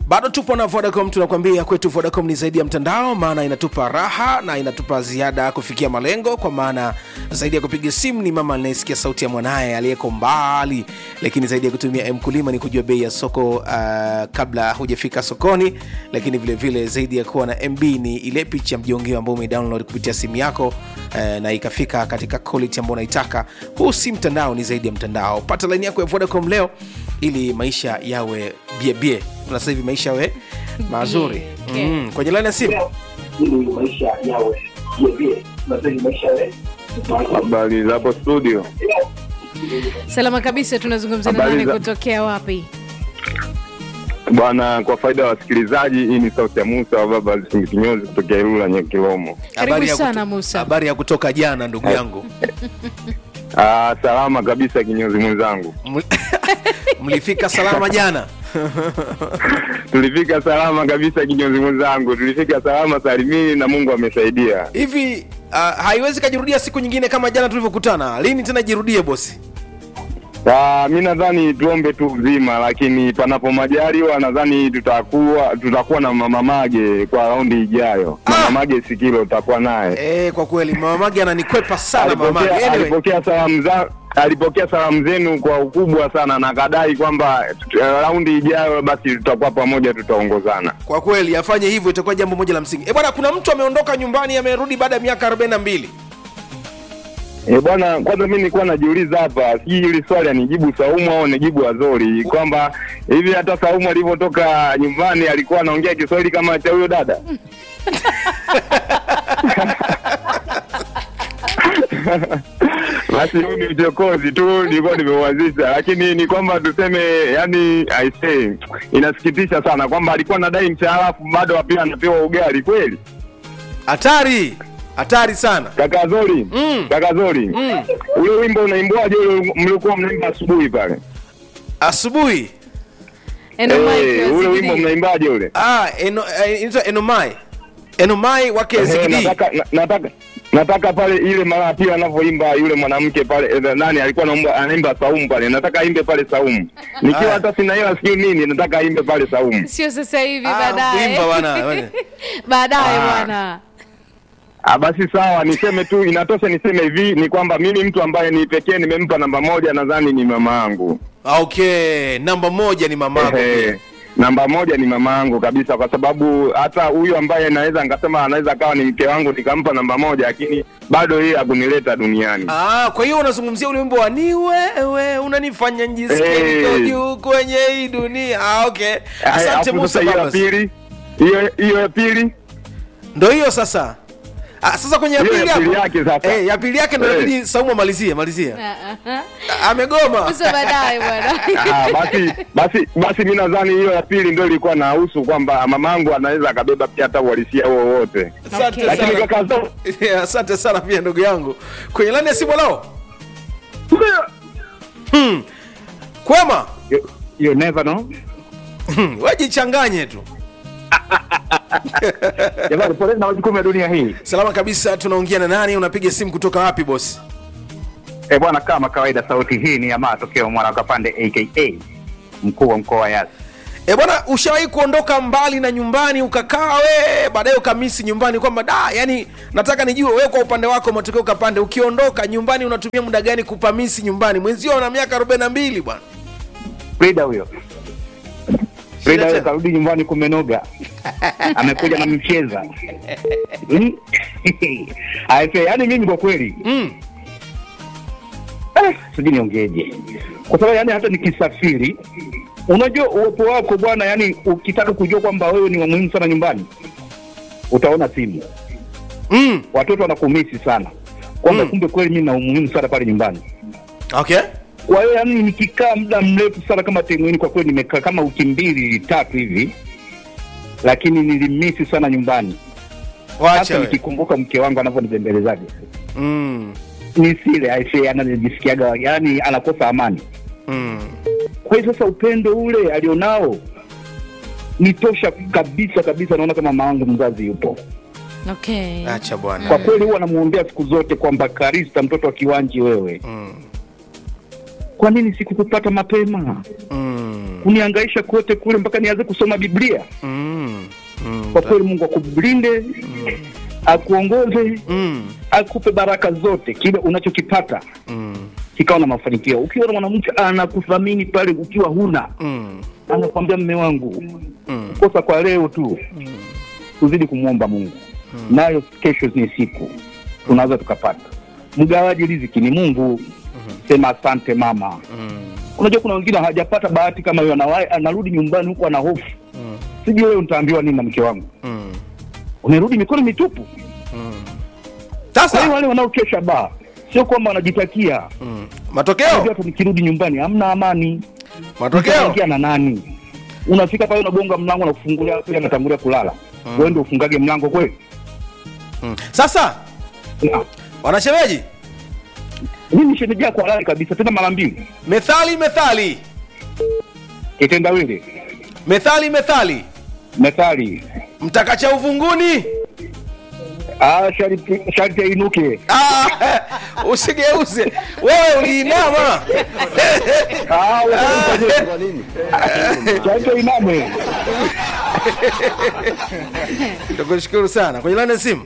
bado tupo na vodacom tunakwambia kwetu vodacom ni zaidi ya mtandao maana inatupa raha na inatupa ziada kufikia malengo kwa maana zaidi ya kupiga simu ni mama anayesikia sauti ya mwanaye aliyeko mbali lakini zaidi ya kutumia mkulima ni kujua bei ya soko uh, kabla hujafika sokoni lakini vile vile zaidi ya kuwa na mb ni ile picha mjongeo ambao umedownload kupitia simu yako uh, na ikafika katika quality ambao unaitaka huu si mtandao ni zaidi ya mtandao pata laini yako ya vodacom leo ili maisha yawe biebie na sasa hivi maisha yawe mazuri Okay. mm. kwenye laini ya simu ili maisha yawe yevie tunasema maisha yawe Habari za hapo studio. salama kabisa tunazungumza na Habari nani za- kutokea wapi Bwana, kwa faida ya wasikilizaji, hii ni sauti ya Musa wa baba Kinyozi kutokea Ilula Nyakilomo. Karibu Habari ya sana, kuto- Musa. habari ya kutoka jana ndugu yangu Ah, salama kabisa kinyozi mwenzangu. Ml- mlifika salama jana Tulifika salama kabisa kinyozi mwenzangu, tulifika salama salimini na Mungu amesaidia. hivi uh, haiwezi kajirudia siku nyingine kama jana tulivyokutana lini tena jirudie bosi Ah, mi nadhani tuombe tu uzima, lakini panapo majaliwa nadhani tutakuwa tutakuwa na mama Mage kwa raundi ijayo. Mama Ah! Mage Sikilo tutakuwa naye. e, kwa kweli mamamage ananikwepa sana mamage alipokea, anyway, alipokea salamu za alipokea salamu zenu kwa ukubwa sana na akadai kwamba uh, raundi ijayo basi tutakuwa pamoja tutaongozana kwa kweli afanye hivyo itakuwa jambo moja la msingi e bwana kuna mtu ameondoka nyumbani amerudi baada ya miaka 42 e bwana kwanza mi nilikuwa najiuliza hapa sijui hili swali anijibu saumu au nijibu azori kwamba hivi hata saumu alivyotoka nyumbani alikuwa anaongea kiswahili kama cha huyo dada basi huu ni uchokozi tu nilikuwa nimeuanzisha lakini ni kwamba tuseme yani I say, inasikitisha sana kwamba alikuwa anadai mshahara alafu bado pia anapewa ugali kweli hatari hatari sana kaka zori Mm. kaka zori Mm. ule wimbo unaimbwaje ule mlikuwa mnaimba asubuhi pale asubuhi Eno Eh, Mike wa ule CBD. wimbo mnaimbaje ule ah, eno, eh, inaitwa enomai enomai wake Eh, zigidi nataka na- nataka nataka pale ile mara ya pili anavyoimba yule mwanamke pale eh, nani alikuwa anaimba anaimba saumu pale nataka aimbe pale saumu nikiwa Aya. hata sina hela sijui nini nataka aimbe pale saumu sio sasa hivi Ah, baadaye kuimba bwana, bwana. baadaye Ah. bwana Ah, basi sawa niseme tu inatosha niseme hivi ni kwamba mimi mtu ambaye ni pekee nimempa namba moja nadhani ni mama yangu okay namba moja ni mamako Ehe, pia. namba moja ni mama yangu kabisa kwa sababu hata huyu ambaye naweza nikasema anaweza akawa ni mke wangu nikampa namba moja lakini bado yeye hakunileta duniani Ah, kwa hiyo unazungumzia ule wimbo wa ni wewe unanifanya njisikie Hey. niko juu kwenye hii dunia. Ah, okay. Eh, Asante alafu Musa sasa hiyo ya Babas. pili hiyo hiyo ya pili Ndo hiyo sasa. Ah, sasa kwenye ya Hiyo ya pili pili hapo. yake sasa. Eh, ya pili yake ndo Eh. inabidi Saumu amalizie, malizie. Ah, ah, ah. Ah, Amegoma. Musa baadaye bwana Ah, basi basi basi mi nadhani hiyo ya pili ndio ilikuwa nahusu kwamba mamangu anaweza akabeba pia hata uhalisia huo wote Asante Okay. lakini sana. kaka zo Yeah, Asante sana pia ndugu yangu. Kwenye laini ya simu lao. Hmm. Kwema. You, you never know. Hmm. Wajichanganye tu. Jamani, poleni na majukumu ya dunia hii. Salama kabisa, tunaongea na nani? Unapiga simu kutoka wapi bosi? Eh bwana, kama kawaida, sauti hii ni ya matokeo mwana Kapande aka mkuu wa mkoa wa Yasi. E bwana, ushawahi kuondoka mbali na nyumbani ukakaa we baadaye ukamisi nyumbani kwamba da, yani nataka nijue wewe kwa upande wako matokeo kapande, ukiondoka nyumbani unatumia muda gani kupamisi nyumbani? Mwenzio ana miaka arobaini na mbili bwana. Frida huyo Frida huyo tena. karudi nyumbani kumenoga, amekuja na mcheza Hmm? Aise, yani mimi kwa kweli Mm. eh, sijui niongeje, kwa sababu yani hata nikisafiri, unajua uwepo wako bwana, yani ukitaka kujua kwamba wewe ni wa muhimu sana nyumbani, utaona simu Mm. watoto wanakumisi sana kwamba Mm. kumbe kweli mimi na umuhimu sana pale nyumbani. Okay. Kwa hiyo yani nikikaa muda mrefu sana kama Temuini, kwa kweli nimekaa kama wiki mbili tatu hivi, lakini nilimisi sana nyumbani, Wacha hasa we. nikikumbuka mke wangu anavyonitembelezaje Mm. ni sile aise, anajisikiaga yani anakosa amani. Mm. Kwa hiyo sasa upendo ule alionao ni tosha kabisa kabisa, naona kama mama wangu mzazi yupo okay Acha bwana. kwa kweli, huwa namuombea siku zote kwamba Karista, mtoto wa kiwanji wewe, Mm. kwa nini sikukupata mapema mm, uniangaisha kote kule mpaka nianze kusoma biblia mm, mm, kwa kweli mungu akulinde akuongoze mm, akupe baraka zote kile unachokipata mm, kikawa na mafanikio ukiwa na mwanamke anakuthamini pale ukiwa huna mm, anakwambia mme wangu mm. kosa kwa leo tu tuzidi kumwomba mungu nayo kesho ni siku tunaweza tukapata mgawaji riziki ni mungu sema asante mama unajua kuna wengine hawajapata bahati kama hiyo anawahi anarudi nyumbani huku ana hofu sijui wewe nitaambiwa nini na mke wangu Mm. unarudi mikono mitupu kwa hiyo sasa wale wanaokesha baa sio kwamba wanajitakia mm. matokeo Unajua hata nikirudi nyumbani hamna amani matokeo Utaingia na nani unafika pale unagonga mlango na kufungulia pia anatangulia kulala mm. wewe ndio ufungage mlango kweli mm. sasa Na, wanashemeji mimi shemeji yako halali kabisa tena mara mbili methali methali kitendawili methali methali methali mtakacha uvunguni ah sharti sharti ainuke Ah, usigeuze wewe uliinama ah wewe sharti ainame tukushukuru sana kwenye lani ya simu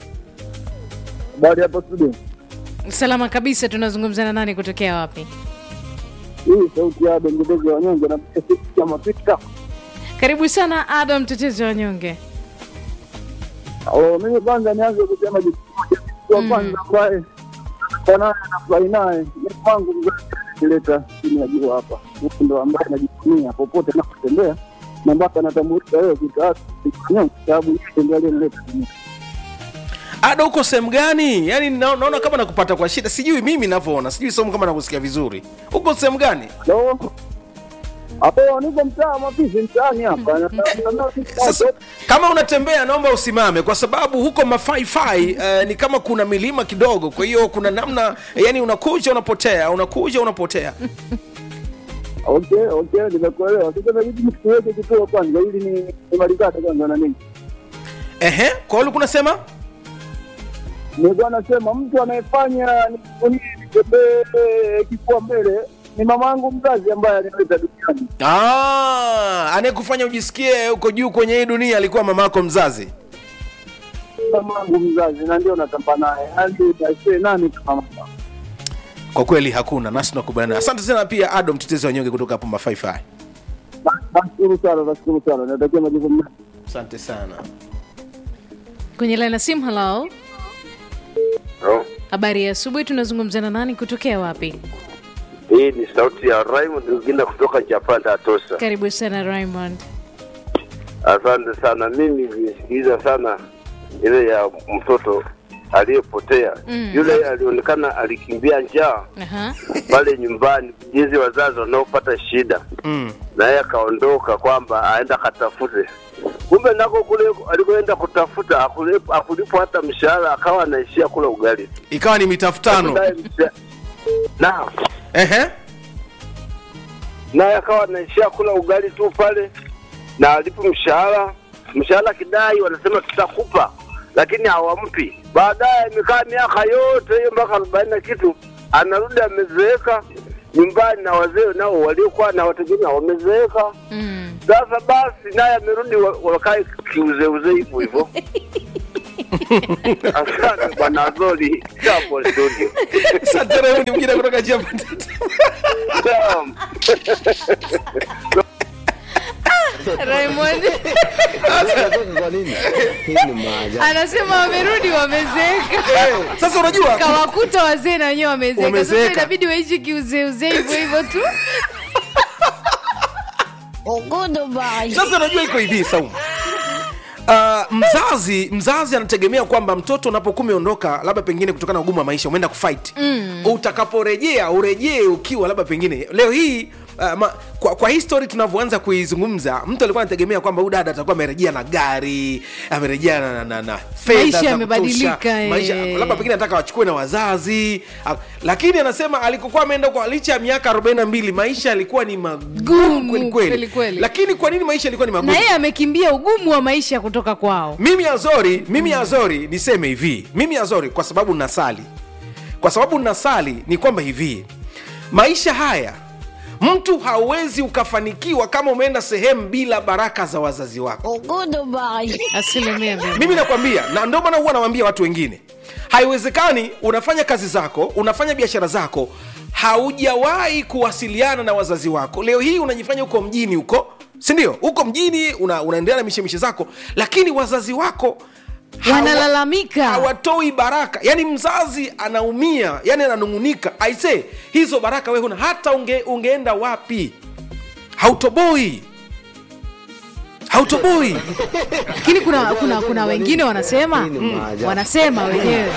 Habari hapo studio. salama kabisa tunazungumza na nani kutokea wapi Hii sauti ya bendezi ya wanyonge na ya mapita. karibu sana adam mtetezi wa wanyonge Oh, mimi kwanza nianze kusema kitu kimoja. Kwa kwanza ambaye kwa naye nafurahi naye ni kwangu mzazi alileta chini ya jua hapa. Huyu ndo ambaye najivunia popote napotembea na mpaka natambulisha wewe kitaatu nyonge sababu yeye ndiye aliyeleta dunia. ada uko sehemu gani yaani na- naona kama nakupata kwa shida sijui mimi navyoona sijui somo kama nakusikia vizuri uko sehemu gani Ndio. Hapo niko mtaa mapisi mtaani hapa. Na- na- na- sasa kama unatembea naomba usimame kwa sababu huko mafaifai uh, ni kama kuna milima kidogo kwa hiyo kuna namna yani unakuja unapotea unakuja unapotea Okay, okay, nimekuelewa. Sasa inabidi mtuweke kituo kwanza ili ni nimalizane kwanza na nini. ehe kwa hiyo ulikuwa unasema Nilikuwa nasema mtu anayefanya nijivunie nitembee kifua mbele ni mama yangu mzazi ambaye alinileta duniani. Ah, anayekufanya ujisikie uko juu kwenye hii dunia alikuwa mama yako mzazi Mama yangu mzazi na ndio natamba naye. Yaani utasema nani kama mama. kwa kweli hakuna nasi tunakubaliana asante sana pia ado mtetezi wa nyonge kutoka hapo mafaifai Na- Nashukuru sana, nashukuru sana. Natakia majukumu mema. asante sana kwenye laina simu halo No. habari ya asubuhi tunazungumza na nani kutokea wapi Hii ni sauti ya Raymond Ugina kutoka Japan Atosa. karibu sana raymond Asante sana. Mimi nilisikiliza sana ile ya mtoto aliyepotea. Mm. Yule alionekana alikimbia njaa Aha. pale nyumbani, jinsi wazazi wanaopata shida, mm. na yeye akaondoka kwamba aenda katafute. Kumbe nako kule alikoenda kutafuta hakulipo hakulipo hata mshahara, akawa anaishia kula ugali. ikawa ni mitafutano Naye msha- Naam. ehe naye akawa anaishia kula ugali tu pale na alipo mshahara mshahara kidai wanasema tutakupa lakini hawampi baadaye imekaa miaka yote hiyo mpaka arobaini na kitu anarudi amezeeka nyumbani na wazee nao waliokuwa na wategemea wamezeeka Mm. sasa basi naye amerudi wa- wakae kiuzeuzee hivyo hivyo asante bwana zoli hapo studio asante Raymond mwingine kutoka Japan Naam. raymond anasema wamerudi wamezeeka sasa unajua kawakuta wazee na wenyewe wamezeeka sasa Wamezeeka. inabidi waishi kiuzeuzee hivyo hivyo tu sasa unajua iko hivi saumu Uh, mzazi mzazi anategemea kwamba mtoto unapokuwa umeondoka labda pengine kutokana na ugumu wa maisha umeenda kufight mm. utakaporejea urejee ukiwa labda pengine leo hii uh, ma, kwa, kwa history tunavyoanza kuizungumza mtu alikuwa anategemea kwamba huyu dada atakuwa amerejea na gari amerejea na, na, na, na fedha Maisha za yamebadilika, kutosha. eh. maisha labda pengine anataka wachukue na wazazi ah, lakini anasema alikokuwa ameenda kwa licha ya miaka 42 maisha yalikuwa ni magumu Gumu, kweli kweli kweli kweli. lakini kwa nini maisha yalikuwa ni magumu na yeye amekimbia ugumu wa maisha kutoka kwao mimi azori mimi azori niseme hivi mimi azori kwa sababu nasali kwa sababu nasali ni kwamba hivi maisha haya mtu hauwezi ukafanikiwa kama umeenda sehemu bila baraka za wazazi wako asilimia mia mimi nakwambia na ndio maana huwa nawambia watu wengine haiwezekani unafanya kazi zako unafanya biashara zako haujawahi kuwasiliana na wazazi wako leo hii unajifanya huko mjini huko sindio huko mjini una, unaendelea na mishemishe zako lakini wazazi wako hawa- wanalalamika hawatoi baraka yani mzazi anaumia yani ananungunika aise hizo baraka we huna hata unge, ungeenda wapi hautoboi hautoboi lakini kuna, kuna, kuna wengine wanasema wanasema wenyewe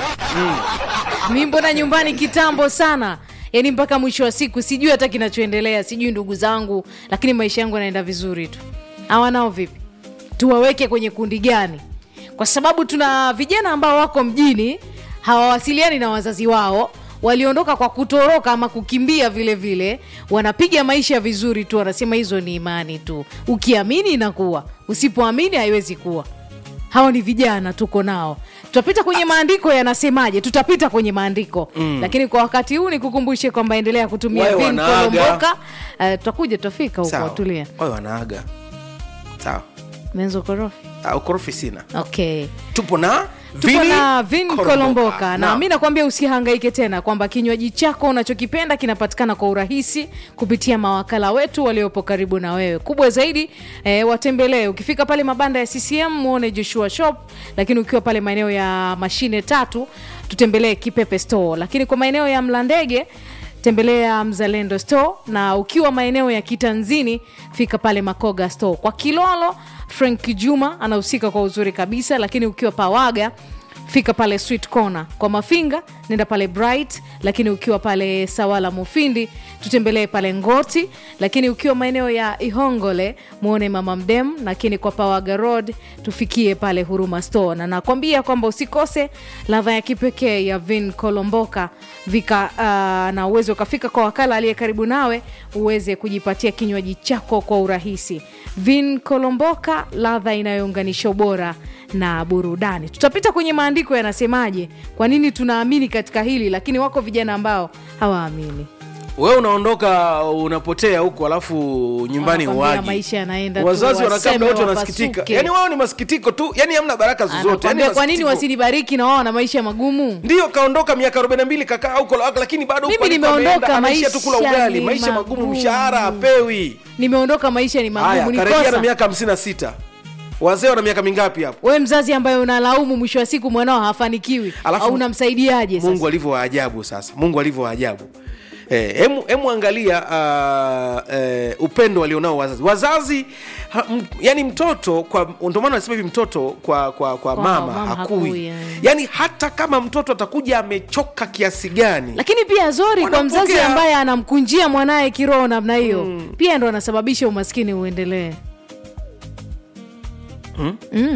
mi mbona nyumbani kitambo sana yaani mpaka mwisho wa siku sijui hata kinachoendelea sijui ndugu zangu lakini maisha yangu yanaenda vizuri tu hawanao vipi tuwaweke kwenye kundi gani kwa sababu tuna vijana ambao wako mjini hawawasiliani na wazazi wao waliondoka kwa kutoroka ama kukimbia vile vile wanapiga maisha vizuri tu wanasema hizo ni imani tu ukiamini inakuwa usipoamini haiwezi kuwa hawa ni vijana tuko nao tutapita kwenye maandiko yanasemaje tutapita kwenye maandiko mm. lakini kwa wakati huu nikukumbushe kwamba endelea kutumia Wawe vin wanaaga. kolomboka uh, tutakuja tutafika huko sawa tulia wawe wanaaga sawa menzo korofi Ah, ukorofi sina okay tupo na tupo Vini na vin kolomboka na Naam. mi nakwambia usihangaike tena kwamba kinywaji chako unachokipenda kinapatikana kwa urahisi kupitia mawakala wetu waliopo karibu na wewe kubwa zaidi eh, watembelee ukifika pale mabanda ya ccm muone joshua shop lakini ukiwa pale maeneo ya mashine tatu tutembelee kipepe store lakini kwa maeneo ya mlandege tembelea mzalendo store na ukiwa maeneo ya kitanzini fika pale makoga store kwa kilolo frank juma anahusika kwa uzuri kabisa lakini ukiwa pawaga fika pale sweet corner kwa mafinga nenda pale bright lakini ukiwa pale sawala mufindi tutembelee pale ngoti lakini ukiwa maeneo ya ihongole muone mama mdem lakini kwa pawaga road tufikie pale huruma store na nakwambia kwamba usikose ladha ya kipekee ya vin kolomboka vika uh, na uweze ukafika kwa wakala aliye karibu nawe uweze kujipatia kinywaji chako kwa urahisi vin kolomboka ladha inayounganisha ubora na burudani tutapita kwenye maandiko yanasemaje kwa nini tunaamini katika hili lakini wako vijana ambao hawaamini wewe unaondoka unapotea huko alafu nyumbani Wanakwambia uwaji maisha yanaenda tu, wazazi wanakaa waseme muda wote wanasikitika wapasuke. yani wao ni masikitiko tu yani hamna baraka zozote yani Anakwambia kwa nini masikitiko. wasinibariki na wao na maisha magumu ndio kaondoka miaka 42 kakaa huko la- lakini bado Mimi huko aliko nimeondoka, ameenda, anaishia tu kula maisha ugali ni maisha magumu magumu. mshahara apewi nimeondoka maisha ni haya magumu karejea na nikosa miaka 56 wazee wana miaka mingapi hapo we mzazi ambaye unalaumu mwisho wa siku mwanao hafanikiwi Alafu au unamsaidiaje sasa mungu alivyo waajabu sasa mungu alivyo waajabu Eh, hemu hemu angalia uh, eh, upendo walionao wazazi wazazi ha, m, yani mtoto kwa ndio maana nasema hivi mtoto kwa kwa, kwa Kwa mama, mama hakui, hakui, yani. yani hata kama mtoto atakuja amechoka kiasi gani lakini pia zori kwa Wanapokea. mzazi ambaye anamkunjia mwanaye kiroho namna hiyo mm. pia ndo anasababisha umaskini uendelee Mm? Mm.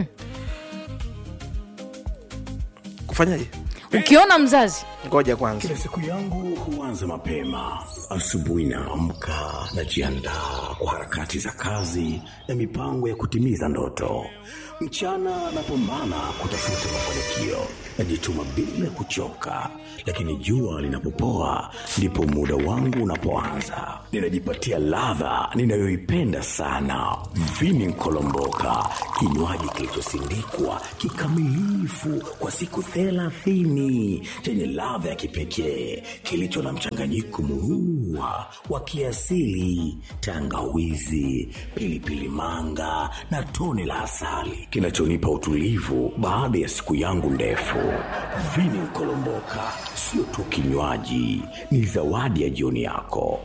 kufanyaje ukiona mzazi ngoja kwanza Kila siku yangu huanza mapema. Asubuhi naamka, najiandaa kwa harakati za kazi na mipango ya kutimiza ndoto. Mchana napambana kutafuta mafanikio, najituma bila kuchoka, lakini jua linapopoa ndipo muda wangu unapoanza. Ninajipatia ladha ninayoipenda sana, vini kolomboka, kinywaji kilichosindikwa kikamilifu kwa siku thelathini chenye ladha ya kipekee kilicho na mchanganyiko murua wa kiasili, tangawizi, pilipili manga na tone la asali kinachonipa utulivu baada ya siku yangu ndefu. Vini kolomboka sio tu kinywaji, ni zawadi ya jioni yako.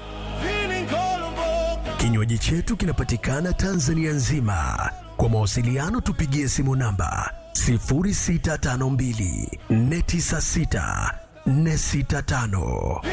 Kinywaji chetu kinapatikana Tanzania nzima. Kwa mawasiliano tupigie simu namba 0652 496 465.